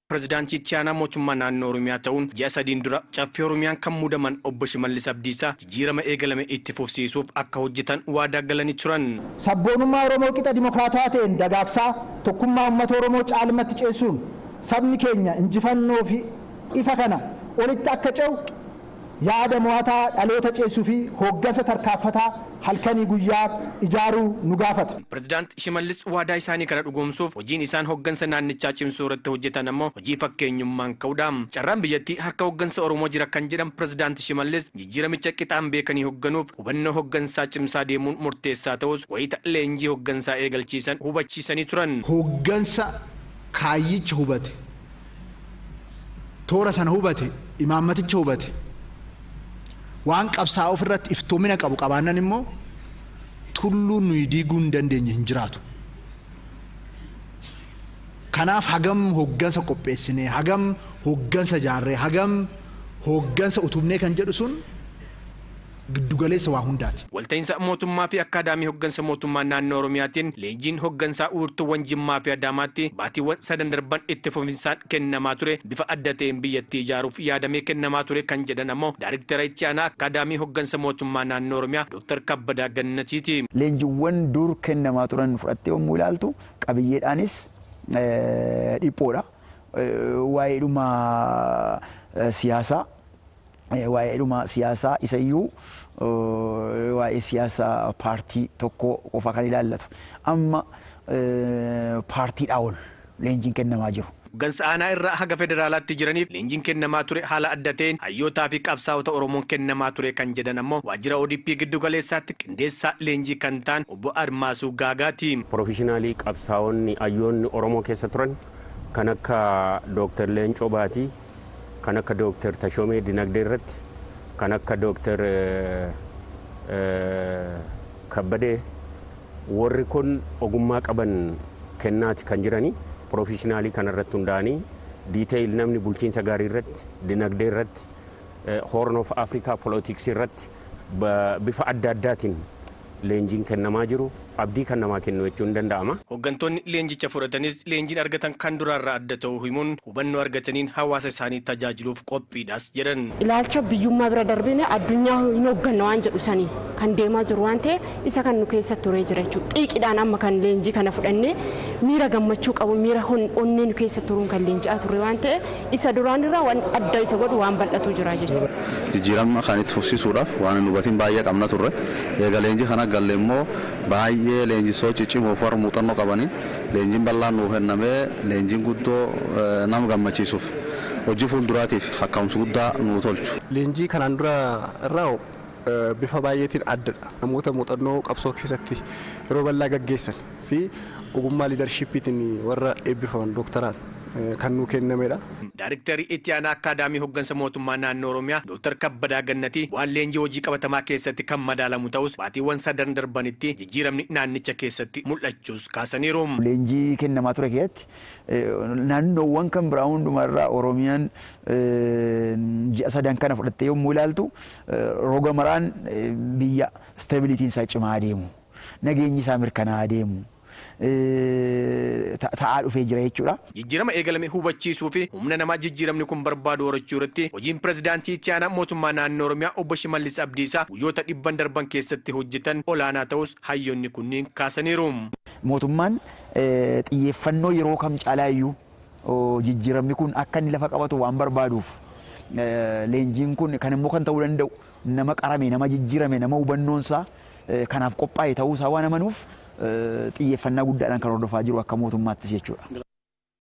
Pirezidaantii itti aanaa mootummaa naannoo Oromiyaa ta'uun ji'a sadiin dura caffee Oromiyaan kan muudaman obbo Shimallis Abdiisaa jijjiirama eegalame itti fufsiisuuf akka hojjetan waadaa galanii turan. Sabboonummaa Oromoo qixa dimokiraatawaa ta'een dagaagsaa tokkummaa uummata Oromoo caalmatti ceessuun sabni keenya injifannoo fi ifa kana olitti akka ce'u yaada mo'ataa dhaloota ceessuu fi hooggansa tarkaanfataa halkanii guyyaa ijaaruu nu gaafata. Pirezidaanti Shimallis waadaa isaanii kana dhugoomsuuf hojiin isaan hooggansa naannichaa cimsuu irratti hojjetan ammoo hojii fakkeenyummaan ka'uudha. Carraan biyyattii harka hooggansa Oromoo jira kan jedhan Pirezidaanti Shimallis jijjiiramicha qixaan beekanii hoogganuuf hubannoo hooggansaa cimsaa deemuun murteessaa ta'us wayita leenjii hooggansaa eegalchiisan hubachiisanii turan. Hooggansa kaayyicha hubate toora sana hubate imaammaticha hubate waan qabsaa'aa ofirratti iftoomina qabu qabaannan immoo tulluu nuyi diiguu hin dandeenye hin jiraatu. Kanaaf hagam hooggansa qopheessinee hagam hooggansa jaarree hagam hooggansa utubnee kan jedhu sun giddugaleessa waa hundaati. Walta'iinsa mootummaa fi akkaadaamii hooggansa mootummaa naannoo Oromiyaatiin leenjiin hooggansaa uurtuuwwan Jimmaa fi Adaamaatti baatiiwwan sadan darban itti fufinsaan kennamaa ture bifa adda ta'een biyyattii ijaaruuf yaadamee kennamaa ture kan jedhan ammoo daariktara itti aanaa akkaadaamii hooggansa mootummaa naannoo Oromiyaa Dr. Kabbadaa Gannatiiti. Leenjiiwwan dur kennamaa turan fudhattee yommuu ilaaltu qabiyyeedhaanis dhiphoodha. Waa'ee dhuma siyaasaa waa'ee dhuma siyaasaa isayyuu waa'ee siyaasa paartii tokko qofa kan ilaallatu amma paartiidhaa ol leenjiin kennamaa jiru. Hooggansa aanaa irraa haga federaalaatti jiraniif leenjiin kennamaa ture haala adda ta'een hayyootaa fi qabsaa'ota Oromoon kennamaa ture kan jedhan ammoo waajjira ODP giddu galeessaatti qindeessaa leenjii kan ta'an obbo Admaasuu Gaagaati. Pirofeshinaalii qabsaa'onni hayyoonni Oromoo keessa turan kan akka Dooktar Leencoo Baatii kan akka Dooktar Tashoomee Dinagdee irratti kan akka Dooktar Kabbadee warri kun ogummaa qaban kennaati kan jiranii pirofeshinaalii kanarratti hundaa'anii diiteeyil namni bulchiinsa gaarii irratti dinagdee irratti hoorn of afrikaa polootiksii irratti bifa adda addaatiin leenjiin kennamaa jiru abdii kan namaa kennu jechuun danda'ama. Hooggantoonni leenjicha fudhatanis leenjiin argatan kan duraarraa adda ta'uu himuun hubannoo argataniin hawaasa isaanii tajaajiluuf qophiidhaas jedhan. Ilaalcha biyyummaa bira darbine addunyaa hin hoogganna waan jedhu sanii kan deemaa jiru waan ta'eef isa kan nu keessa turee jira jechuudha. Xiiqiidhaan amma kan leenjii kana fudhannee miira gammachuu qabu miira onnee nu keessa turuun kan leenji'aa turre waan ta'eef isa duraan irraa waan adda isa godhu waan bal'atu jira jechuudha. Jijjiirama kan itti fufsiisuudhaaf waan nu hubatiin baay'ee qabna turre eega leenjii kana galle immoo baay'ee leenjisoo ciccimoo fi warra muuxannoo qabaniin leenjiin bal'aan nuu kennamee leenjiin guddoo nama gammachiisuuf hojii fuulduraatiif akka'umsi guddaa nuu tolchu. Leenjii kanaan dura irraa bifa baay'eetiin addadha. Namoota muuxannoo qabsoo keessatti yeroo bal'aa gaggeessan fi ogummaa liidarshiippiitiin warra eebbifaman dooktaraan kan nuu kennamedha. Daariktari itti aanaa akkaadaamii hooggansa mootummaa naannoo Oromiyaa Dr. Kabbadaa Gannatii waan leenjii hojii qabatamaa keessatti kan madaalamu ta'us baatiiwwan sadan darbanitti jijjiiramni naannicha keessatti mul'achuus kaasaniiru. Leenjii kennamaa ture keessatti naannoowwan kan biraa hundumarraa Oromiyaan ji'a sadan kana fudhattee yommuu ilaaltu roga maraan biyya stabilitiin isaa cimaa adeemu nageenyi isaa mirkanaa adeemu. ta'aa dhufee jira jechuudha. Jijjiirama eegalame hubachiisuu fi humna namaa jijjiiramni kun barbaadu horachuu irratti hojiin pirezidaantii itti aanaa mootummaa naannoo Oromiyaa obbo Shimallis Abdiisaa guyyoota dhibban darban keessatti hojjetan olaanaa ta'us hayyoonni kunniin kaasaniiru. Mootummaan xiyyeeffannoo yeroo kam caalaa iyyuu jijjiiramni kun akka inni lafa qabatu waan barbaaduuf leenjiin kun kan immoo kan ta'uu danda'u nama qarame nama jijjiirame nama hubannoonsaa kanaaf qophaa'e ta'uusaa waan amanuuf xiyyeeffannaa guddaadhaan kan hordofaa jiru akka mootummaattis jechuudha.